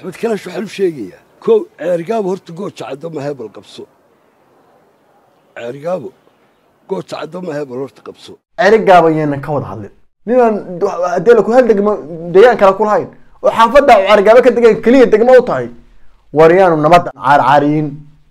axmed kalaash waxaan u sheegayaa kow ceerigaabo horta gooja caddo ma hebel qabso ceerigaabo gooja caddo ma hebel horta qabso cerigaaba yeenan ka wada hadlin ninaan haddii la ku hal degmo deegaan kale ku lahayn oo xaafadda cerigaaba ka degan keliya degmo u tahay war yaanu nabadda caarcaariyin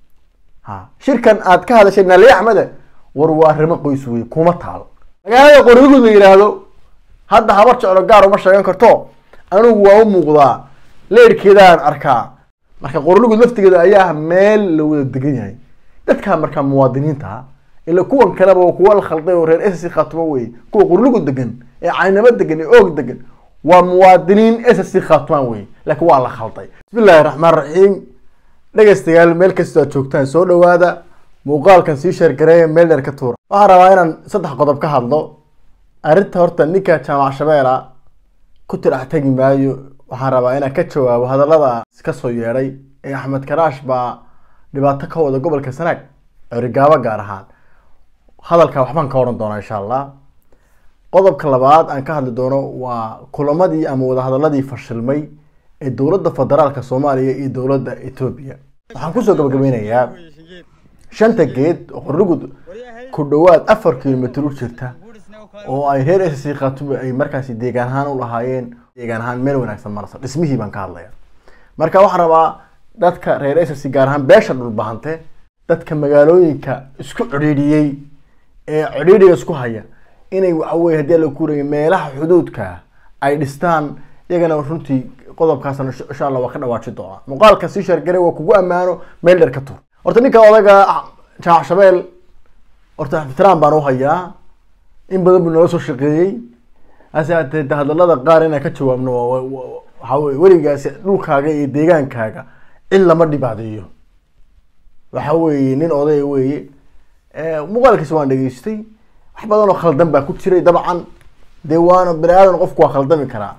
ha shirkan aad ka hadashay naaliye axmede war waa arrimo qoys wey kuma taal magaalada qorigud la yidhaahdo hadda habar jeclo gaar uma sheegan karto anigu waa u muuqdaa leerhkeedaan arkaa marka qorligud laftigeeda ayaa ah meel la wada degan yahay dadka markaa muwaadiniinta ah ila kuwan kaleba waa kuwa la khalday oo reer ss khaatumo wey kuwa qorligud degan ee caynamo degan ee oog degan waa muwaadiniin ss khaatumaan wey laakiin waa la khalday bismillahi raxmaan raxiim dhegaystayaal meel kastoo aad joogtaan soo dhawaada muuqaalkan sii sheergareeya meel dheer ka tuura waxaan rabaa inaan saddex qodob ka hadlo arrinta horta ninka jaamac shabeela ku tirax tegi maayo waxaan rabaa inaan ka jawaabo hadallada ka soo yeedhay ee axmed karaash baa dhibaato ka wada gobolka sanaag cerigaabo gaar ahaan hadalka waxbaan ka odhan doonaa insha allah qodobka labaad aan ka hadli doono waa kulamadii ama wadahadaladii fashilmay ee dowladda federaalka soomaaliya iyo dowladda etoobiya waxaan kusoo gabagabeynayaa shanta geed oo qorligud ku dhowaad afar kilomitr u jirta oo ay reer ss khaatume ay markaasi deegaan ahaan u lahaayeen deegaan ahaan meel wanaagsan marasa dhismihii baan ka hadlaya marka waxaan rabaa dadka reer ss gaar ahaan beesha dhulbahante dadka magaalooyinka isku cidhiidhiyey ee cidhiidhiga isku haya inay waxaweye haddii la kuuraya meelaha xuduudka ay dhistaan iyagana runtii qodobkaasna insha allah waa ka dhawaaji doonaa muuqaalka sii sheergaray waa kugu ammaano meel dheer ka tur horta ninka odaga jaamac shabeel horta ixtiraam baan u hayaa in badan buu nala soo shaqeeyey hase haatee de hadalada qaar inaan ka jawaabno waxaa weye weligaasi dhulkaaga iyo deegaankaaga cid lama dhibaadeeyo waxa weeye nin odaya weeye muuqaalkiisa waan dhageystay wax badan oo khaldan baa ku jiray dabcan dee waana bani aadan qofku waa khaldami karaa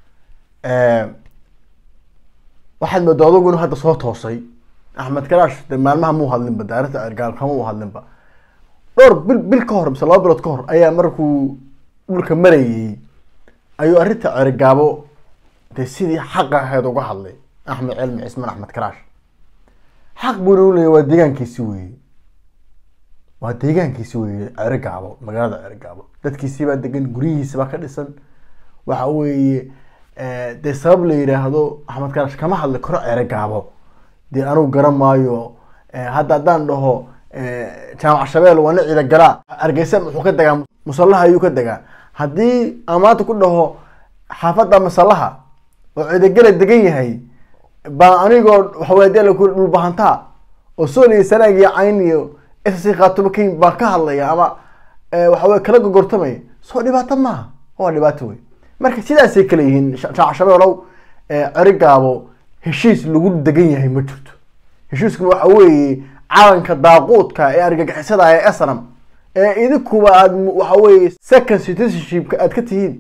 waxaad moodaa adugu inuu hadda soo toosay axmed karaash de maalmaha muu hadlinba daarinta cergaal kama u hadlinba dhowr bil bil ka hor mise laba bilood ka hor ayaa markuu dhulka marayay ayuu arrinta cergaabo dee sidii xaqa ahayd uga hadlay axmed cilmi cismaan axmed karaash xaq buuna u leeyay waa deegaankiisi weeye waa deegaankiisi weeye cergaabo magaalada cergaabo dadkiisibaa degan guryihiisibaa ka dhisan waxa weeye dee sabab la yidhaahdo axmed karaash kama hadli karo cergaabo dee anugu garan maayo hadda haddaan dhaho jaamac shabeel waa nin ciida galaa hargeysa muxuu ka degaa musallaha ayuu ka degaa haddii aan maanta ku dhaho xaafadda masallaha oo ciidagala degan yahay baa anigoo waxawey hadii la kuri dhulbahantaa oo sool iyo sanaag iyo cayn iyo ss khaatumo kayn baa ka hadlaya ama waxawey kala gogortamaya soo dhibaato maaha waa dhibaato wey marka sidaasay kale yihiin jaamac shabeelow cerigaabo heshiis lagu degan yahay ma jirto heshiiskuna waxa weeye calanka daaquudka ee argagixisada ee asnam ee idinkuba aad waxa weye second citizenshipka aad ka tihiin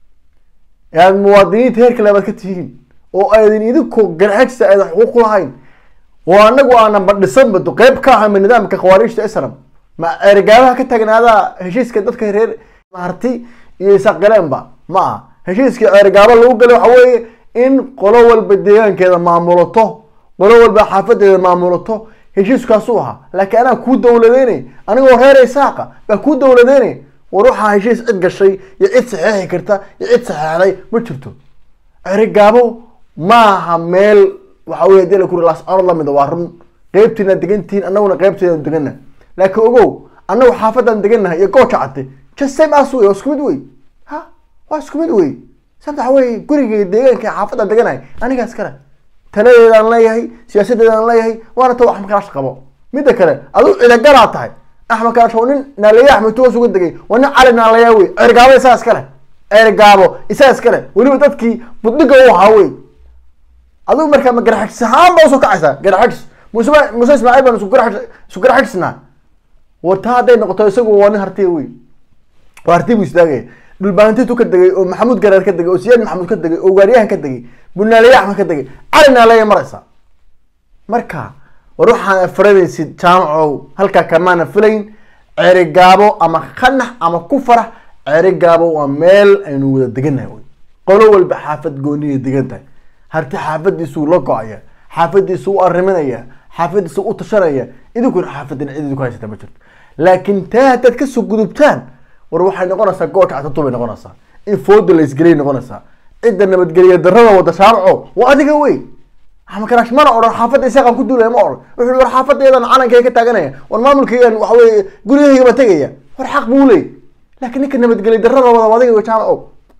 ee aad muwaadiniinta heer kale aad ka tihiin oo aydin idinku garxajsa aydan xuquuq lahayn oo anagu aanan badhisanba qeyb ka ahama nidaamka khawaariijta asnam ma ergaabaha ka tagnaadaa heshiiska dadka reer maharti iyo isaqileenba ma aha heshiiskii ceergaabo lagu galay waxa weeye in qolo walba deegaankeeda maamulato qolo walba xaafadeeda maamulato heshiiskaasuu ahaa laakiin anaa kuu dawladeynay anigoo reer isaaqa baa kuu dawladeynay war waxaa heshiis cid gashay iyo cid saxeexi karta iyo cid saxeexday ma jirto cerigaabo maaha meel waxa wey hadii la kuri laascanood lamida waa run qeybtiina degantihiin anaguna qeybteeda degana laakiin ogow anagu xaafadaan degannahay iyo gooja cate just same as wey waa isku mid wey ha waa isku mid wey sabta waxa wey guriga deegaanka xaafadaan deganahay anigaas kale taladeedaan leeyahay siyaasadeedaan leeyahay waana ta axmed karaash qabo midda kale aduu cidagalaa tahay axmed karaash waa nin naaleya axmed toos uga degay waa nin cali naaleya wey cergaabo isaga iskale cergaabo isaga iskale weliba dadkii budhiga u ahaa wey adigu markaa ma garaxagis ahaan baa usoo kacaysaa garaxagis muse muse ismaaciil baan isku garax isku garaxagisnaa war taa hadday noqoto isagu waa nin hartiya wey waa harti buu istaagaya dhulbaantitu ka degay oo maxamuud garaar ka degay oo siyaad maxamuud ka degay oo gaariyahan ka degay bunaaleya axmed ka degay cali naaleya maraysa marka war waxaan faranaysid jaamacow halkaa kamaana filayn cerigaabo ama khanax ama ku farax cerigaabo waa meel aynu wada degannahay wey qolo walba xaafad gooniya degan tahay harti xaafadiisuu la go-aya xaafadiisuu u arriminaya xaafadiisuu u tashanaya idinkuna xaafadina cid idinku haysata ma jirto laakiin taa haddaad kasoo gudubtaan war waxay noqonaysaa goolka catatu bay noqonaysaa in fooda la isgelay noqonaysaa cidda nabadgeliya darrada wada shaarco waa adiga wey axmed karaash mana odhan xaafadda isaaqaan ku duulaya ma odhan wuxuu war xaafadaydan calankayga ka taaganaya war maamulkaygan waxa weye guryahaygaba tegaya war xaq buu leey laakiin ninka nabadgeliya darrada wada waa adiga wey jaamaco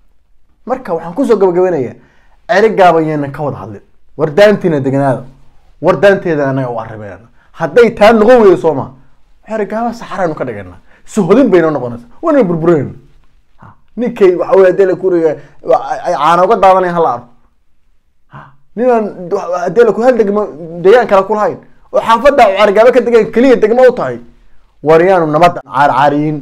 marka waxaan kusoo gabagabeynaya ceri gaaban yeenan ka wada hadlin war daantiina deganaada war daanteeda anaga u arrimayna hadday taa noqon weydo soo ma ceri gaaba saxaraynu ka dhigana suhodin bayna noqonaysa waana burburayna ninkay waxa wey hadii la kuriga ay caana uga daadanaya hala arko ninaan hadii laku hal degmo deegaan kale kulahayn oo xaafadda carigaaba ka degaan keliya degmo u tahay waryaanu nabad caarcaariyin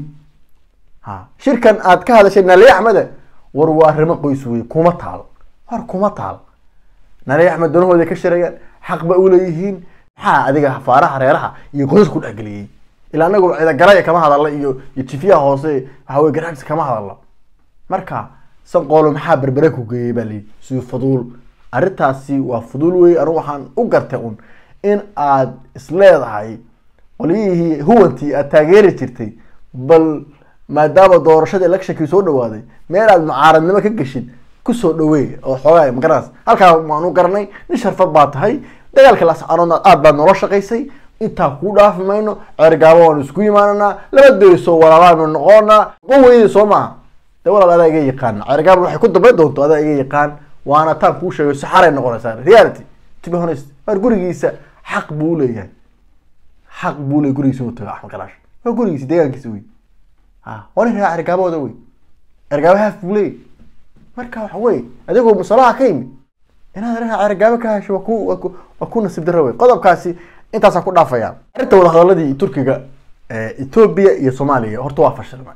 ha shirkan aad ka hadashay nali axmede war waa arrimo qoys wey kuma taal war kuma taal nali axmed danahooda ka shirayaan xaq ba uleeyihiin maxaa adiga faaraha reeraha iyo qoys ku dhexgeliyey ilaa anagu cidagalaya kama hadalla iyo iyo jifiyaha hoose waxa wey garaagsi kama hadalla marka sanqoolo maxaa berbere ku geeyey baa lii si fuduul arrintaasi waa fuduul wey anigu waxaan u gartay un in aad isleedahay qolyihii huwantii aad taageeri jirtay bal maadaama doorashada electionkii soo dhawaaday meel aad mucaaradnimo ka geshid kusoo dhaweey oo xoogaa magaras halkaa waanu garanay nin sharfad baa tahay dagaalka lascarood aad baad noola shaqaysay intaa kuu dhaafi mayno ceergaabo waanu isku imaananaa laba deriso walaalaanu noqonaa qon weydi soo maaha de walaal adaa iga yaqaan ceergaabo waxay ku dambayn doonto adaa iga yaqaan waana taan kuu sheegay saxaray noqonaysaa reality to be honest waar gurigiisa xaq buu leeyahay xaq buu leeyahay gurigiisa inuu tago axmed kalaash waa gurigiisa deegaankiisa wey ha waa nin raa cergaabooda wey cergaabo haaf buu leeyahay marka waxa wey adigoo musalaha ka yimid inaad raa cergaabo ka hesho waa ku waa ku waa ku nasiib darro wey qodobkaasi intaasaan ku dhaafaya arrinta wadahadaladii turkiga etoobiya iyo soomaaliya horta waa fashilmay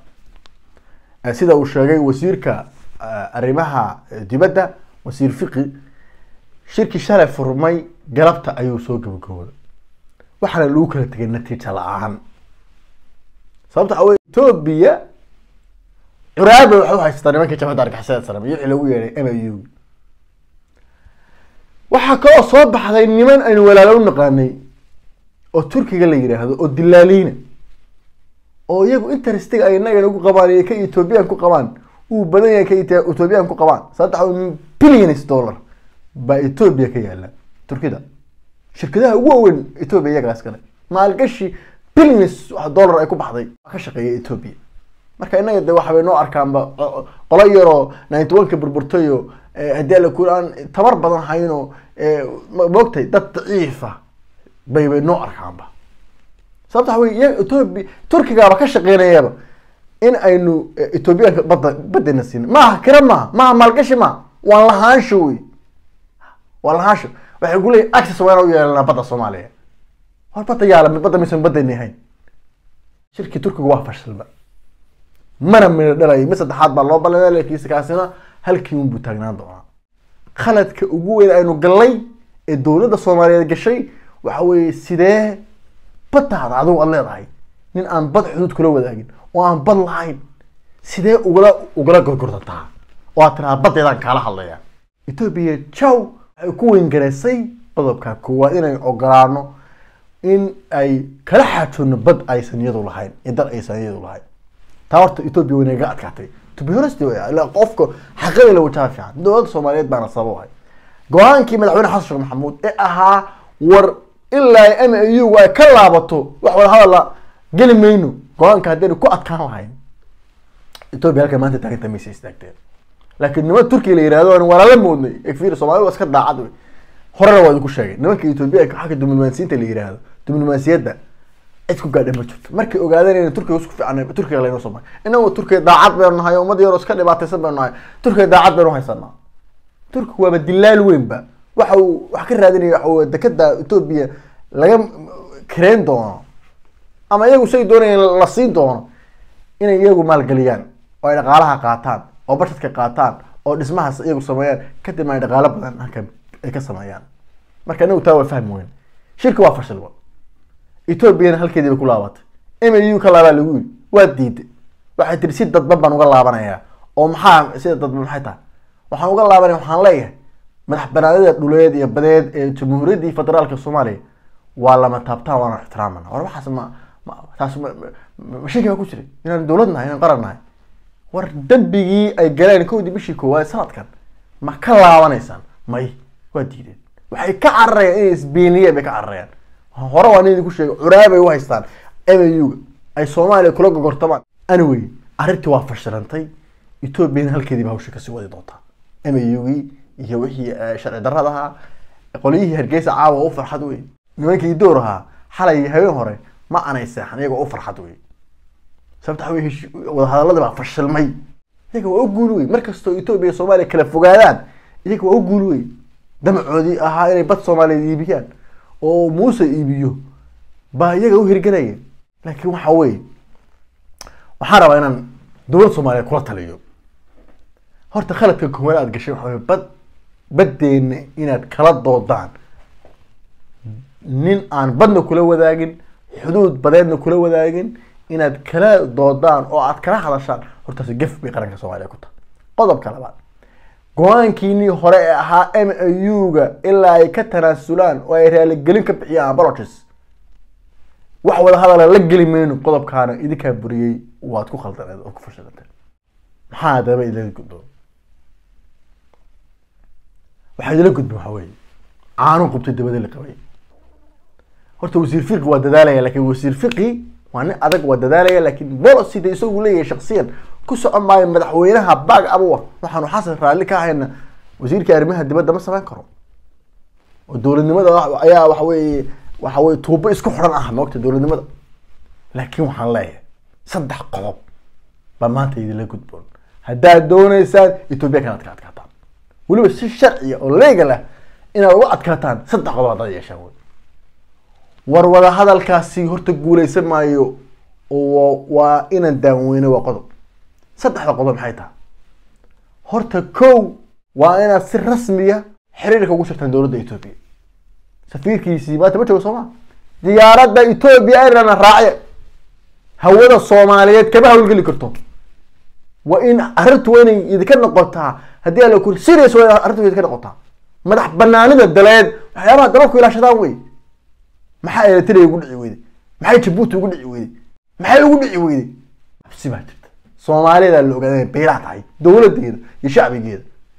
sida uu sheegay wasiirka arrimaha dibadda wasiir fiqi shirkii shalay furmay galabta ayuu soo gabagabooday waxaana lagu kala tegay natiija la-aan sababta waxa wey etoobiya curaaba waxay u haysataa nimankii jabhadda argixisada salam iyo wixii lagu yeedhay m u waxaa kaloo soo baxday niman aynu walaalo u naqaanay oo turkiga la yidhaahdo oo dilaaliina oo iyagu interestiga ay inagan ugu qabaan iyo ka ethoobiyan ku qabaan uu badan yahay ka ethoobiyan ku qabaan sababta waxa billions dollar baa etoobiya ka yaala turkida shirkadaha ugu waaweyn etoobiya iyagaas kale maalgashi billions dollar ay ku baxday waa ka shaqeeya etoobiya marka inaga de waxabay noo arkaanba qolo yaroo ninety one ka burburtayo haddii ala ku aan tabar badan hayno moogtay dad daciifa bay bay noo arkaanba sababta waxa wey iyaga etoobiya turkigaaba ka shaqeynayaba in aynu etoobiyaanka badda baddayna siino maaha kira maaha maaha maalgashi maaha waa lahaansho wey waa lahaansho waxay ku leeyihin access waa inaan u yeelanaa badda soomaaliya war badda yaala badda maysan baddayna ahayn shirkii turkiga waa fashilba mana midho dhalayay mid saddexaad baa loo ballamay laakiinse kaasina halkii unbuu taagnaan doonaa khaladka ugu weyn aynu gallay ee dowladda soomaaliyeed gashay waxa weeye sidee baddaada adigu aad leedahay nin aan bad xuduud kula wadaagin oo aan bad lahayn sidee ugala ugala gorgortantaa oo aad tiraada baddeedaan kaala hadlaya etoobiya jow waxay ku weyngareysay qodobka koowaad inay ogolaano in ay kala xaajoonno bad aysan iyadu lahayn iyo dad aysan iyadu lahayn taa horta etoobiya way naga adkaatay to be honest qofka xaqada la wajaha fiican dowladda soomaaliyeed baana sabab ahay go-aankii madaxweyne xasan sheekh maxamuud ee ahaa war ilaa m u ay ka laabato wax wada hadalla geli mayno go-aanka haddaynu ku adkaan lahayn etoobiya halka maanta taaganta maysa istaagteen laakiin niman turkiya la yihahdo aan walaala moodnay efir soomaalida waa iska daacad wey horena waa idinku sheegay nimanka etoobiya xagga diblomaasiyiinta la yihahdo diblomaasiyadda cid ku gaadha ma jirto markay ogaadeen in turkiga isku fiican turkiga laynoo soo maray inagu turkiga daacad baynu nahay ummad yaroo iska dhibaataysan baynu nahay turkiga daacad baynu haysanaa turkiga waaba dilaal weynba waxa uu wax ka raadinaya waxa uu dekada etoobiya laga kareen doono ama iyagu say doonayeen la siin doono inay iyagu maalgeliyaan oo ay dhaqaalaha qaataan oo bashadka qaataan oo dhismahaas iyagu sameeyaan kadibna ay dhaqaalo badan halka ay ka sameeyaan marka inagu taa waa fahmi weyn shirka waa fashilba etoobiyana halkeedii bay ku laabatay m u ka laabaa lagu yiri waa diiday waxay tiri si dadban baan uga laabanayaa oo maxaa sida dadban maxay tahay waxaan uga laabanaya waxaan leeyahay madax banaanida dhuleed iyo badeed ee jamhuuriyaddii federaalka soomaaliya waa lama taabtaan waana ixtiraamana war waxaas ma ma taas ma ma- ma shaki baa ku jiray inaan dowlad nahay inaan qaran nahay war dembigii ay galeen kowdii bishii koowaad sanadkan ma ka laabanaysaan may waa diideen waxay ka cararayaan inay isbeeniyeen bay ka cararayaan hore waa nin idinku sheegay curaabay u haystaan MAU-ga ay soomaaliya kula gogortamaan anyway arrintii waa fashilantay ethoobiana halkeediiba hawsha kasii wadi doontaa MAU-gii iyo wixii eh, sharci darrada ahaa qolyihii hargeysa caawa u farxad wey nimankii door ahaa xalay habeen hore ma aanay seexan iyagoo u farxad wey sababta waxa wey heshi- wadahadaladii baa fashilmay iyaga waa u guul wey markastoo etoobiya iyo soomaaliya kala fogaadaan iyaga waa u guul wey damacoodii ahaa inay bad soomaaliyeed iibiyaan oo muuse iibiyo baa iyaga u hirgelaya laakiin waxa weye waxaan rabaa inaan dowlad soomaaliyeed kula taliyo horta khaladka koowaad aad gashay waxa weye bad baddeena inaad kala doodaan nin aan badna kula wadaagin xuduud badeedna kula wadaagin inaad kala doodaan oo aad kala hadashaan hortaas gef bay qaranka soomaaliya ku tahay qodobka labaad go-aankiinii hore ee ahaa m a u-ga ilaa ay ka tanaasulaan oo ay raaligelin ka bixiyaan apologies wax wada hadala la geli mayno qodobkaana idinkaa buriyey waad ku khaldaneed oo ku fashilanteen maxaa adaba idila gudboon waxaa idila gudboon waxaa weeye caanu qubtay dabada la qabay horta wasiir fiqi waa dadaalaya laakiin wasiir fiqi waa nin adag waa dadaalaya laakiin bolosida isagu leeyahay shaksiyan ku socon maayo madaxweynaha baag abuwa waxaanu xasan raalli ka hayna wasiirka arrimaha dibadda ma samayn karo oo dowladnimada wa- ayaa waxa weeye waxa weye tuubo isku xidhan ah moogta dowladnimada laakiin waxaan leeyahay saddex qodob baa maanta idinla gudboon haddaad dooneysaan etoobiya kan aad ka adkaataan weliba si sharciya oo legal ah inaad uga adkaataan saddex qodob haddaad yeeshaan wey war wada hadalkaasi horta guuleysan maayo oo waa inaan daaweyno waa qodob saddexda qodob maxay tahay horta kow waa inaad si rasmiya xiriirka ugu shirtaan dowladda etoobiya safiirkiisii maanta ma joogo sooma diyaaradda etoobiya airlana raace hawada soomaaliyeed kama hawlgeli karto waa in arrintu waa inay idinka noqotaa haddii ala kuri serious waa in arrintu idinka noqotaa madax banaanida daleed waxyaabaha dalalku ilaashadaan wey maxaa eritrea ugu dhici weyday maxay jabuuti ugu dhici weyday maxay ugu dhici weyday habsi baa jirta soomaaliyadaa la ogaaday inay baylac tahay dowladeeda iyo shacbigeeda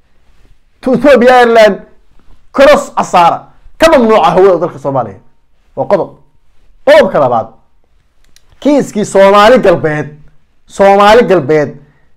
to ethiopia ireland cross casaara ka mamnuuca hawada dalka soomaaliya waa qodob qodobka labaad kiiskii soomaali galbeed soomaali galbeed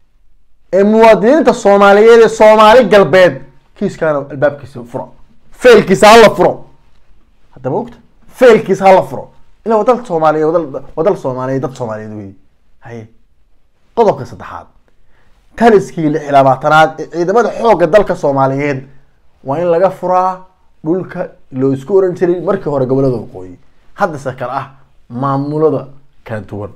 ee muwaadiniinta soomaaliyeed ee soomaali galbeed kiiskaana albaabkiisa furo feelkiisa hala furo haddaba ogta feelkiisa hala furo ilaa waa dal soomaaliyeed waa dal- waa dal soomaaliyeed dad soomaaliyeed wey haye qodobka saddexaad taliskii lix iyo labaatanaad ee ciidamada xoogga dalka soomaaliyeed waa in laga furaa dhulka loo isku oran jiray markii hore gobolada waqooyi haddase kale ah maamulada kala duwan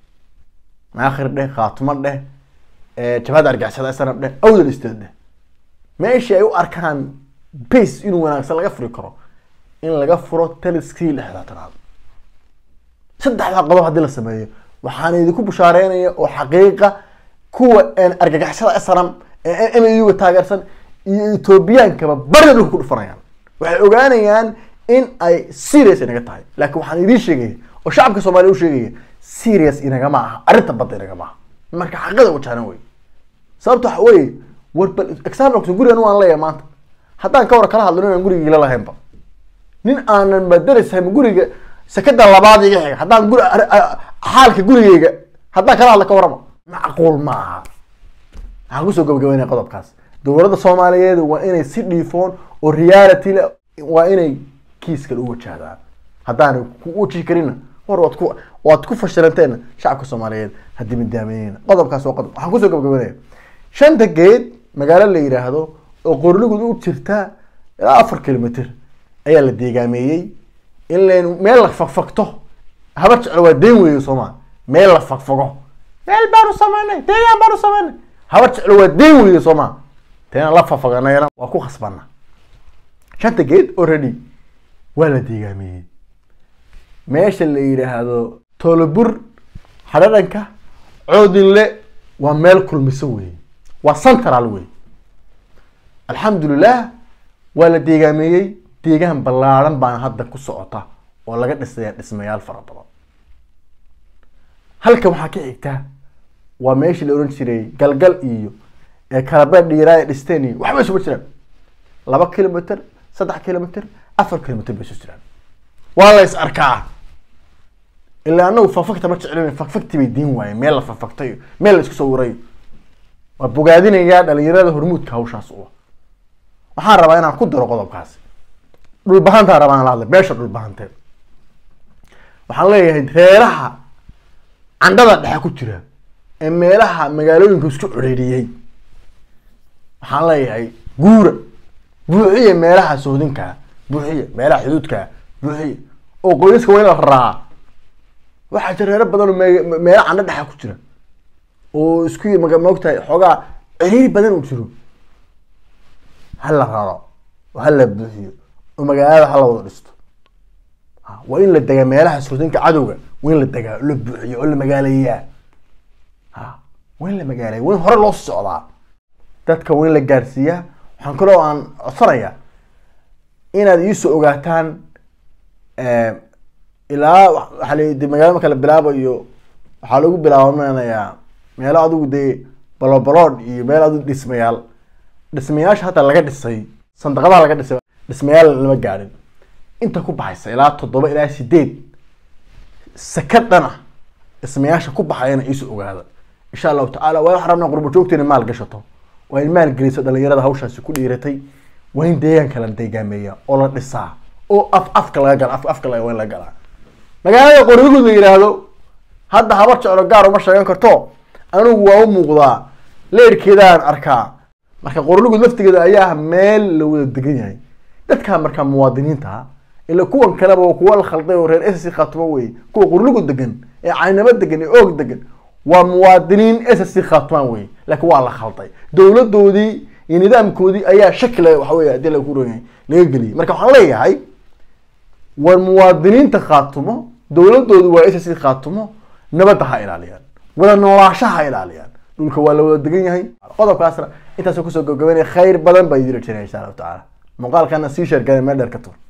maakhir dheh khaatumo dheh ee jabhadda argixisada snab dheh awdal isteed dheh meeshii ay u arkaan base inuu wanaagsan laga furi karo in laga furo taliskii lix iyo labaatanaad saddexdaa qodob haddii la sameeyo waxaan idinku bushaareynaya oo xaqiiqa kuwa een argagixisada snam ee m a u ga taageersan iyo ethoobiyankaba barida dhulka ku dhufanayaan waxay ogaanayaan in ay serious inaga tahay laakiin waxaan idiin sheegaya oo shacabka soomaaliya u sheegaya serious inagama aha arrinta badda inagama aha marka xaqada wajahna wey sababta waxa weeye war bal example gurigan waan leeyahay maanta haddaan ka war kala hadlo inaan gurigii la lahaynba nin aanan madarashayn guriga sekada labaad iga xiga haddaan guri ar- a- xaalka gurigeyga haddaan kala hadla ka warama macquul ma aha waxaan kusoo gabagabeynaya qodobkaas dowladda soomaaliyeed waa inay si dhiifoon oo reality le waa inay kiiskan u wajahdaan haddaanay ku wajihi karinna war waad ku waad ku fashilanteena shacabka soomaaliyeed haddii midaameyneyna qodobkaas waa qodob waxaan kusoo gabagabeynaya shanta geed magaalo la yidhaahdo oo qorligud u jirta ilaa afar kilomitr ayaa la deegaameeyey in len meel la fagfagto haba jeclo waa deen weeye sooma meel la fagfago meel baanu samaynay deegaan baanu samaynay haba jeclo waa deen weeye sooma teena la fafaganayna waa ku khasbana shanta geed already waa la deegaameeyey meesha la yidhaahdo tolobur xadhadhanka coodinle waa meel kulmiso weeye waa central wey alxamdulilah waa la deegaameeyey deegaan ballaaran baana hadda ku socota oo laga dhisaya dhismayaal fara badan halkan waxaa ka xigta waa meeshii la ohan jiray galgal iyo ee kalabeed dhiiraa ay dhisteen iyo waxba isugu jiraan laba kilomitr saddex kilomitr afar kilomitr bay isu jiraan waa la is arkaa ilaa anagu fafagta ma jeclin fafagti bay diin waayeen meel la fafagtayo meel la isku sawirayo waa bogaadinayaa dhalinyarada hormuudka hawshaas u ah waxaan rabaa inaan ku daro qodobkaasi dhulbahantaan rabaa aan la hadlay beesha dhulbahanteed waxaan leeyahay reeraha candhada dhexe ku jira ee meelaha magaalooyinka isku codheeriyey waxaan leeyahay guura buuxiya meelaha sohdinkaa buuxiya meelaha xuduudkaa buuxiya oo qoysaska waa in la raraa waxaa jira reero badan oo me- meelo candho dhexa ku jira oo isku maga maogtahay xoogaa ciriiri badan uu jiro ha la raro oo ha la buuxiyo oo magaalada ha la wada dhisto Ha, waa in la degaa meelaha sohdinka cadowga waa in la degaa oo la buuxiyo oo la magaaleeyaa ha waa in la magaaleeya waa in hore loo socdaa dadka waa in la gaarsiiyaa waxaan kaloo aan codsanayaa inaad iisoo ogaataan eh, ilaa wa- waxaa la de magaalo marka la bilaabayo waxaa lagu bilaabanayaa meelo adigu dee balobalood iyo meel adigu dhismayaal dhismayaasha hadda laga dhisay sandaqadaha laga dhisay dhismayaal lama gaadhin inta ku baxaysa ilaa toddoba ilaa sideed sakadana dhismayaasha ku baxayana iisu ogaada insha allahu tacaala waa waxaan rabnaa qurbo joogta inay maal gashato waa in maal geliso dhalinyarada hawshaasi ku dhiiratay waa in deegaanka la deegaameeya oo la dhisaa oo af afka laga gala af afka laga waa in laga galaa magaalada qorigud la yidhaahdo hadda habar jeclo gaar uma sheegan karto anigu waa u muuqdaa leerhkeedaan arkaa marka qorligud laftigeeda ayaa ah meel la wada degan yahay dadkaa markaa muwaadiniinta ah ila kuwan kaleba waa kuwa la khalday oo reer ss khaatumo wey kuwa qorligud degan ee caynamo degan ee oog degan waa muwaadiniin ss khaatumaan wey laakiin waa la khalday dowladoodii iyo nidaamkoodii ayaa shakila waxa wey hadii lagu ron yahay laga geliyay marka waxaan leeyahay war muwaadiniinta khaatumo dowladoodu waa ss khaatumo nabadda ha ilaaliyaan wada noolaashaha ha ilaaliyaan dhulka waa la wada degan yahay qodobkaasna intaasoo kusoo gabagabeynaya khayr badan baa idin rajinaya insha allahu tacaala muuqaalkana sii sheergana meel dheer ka tur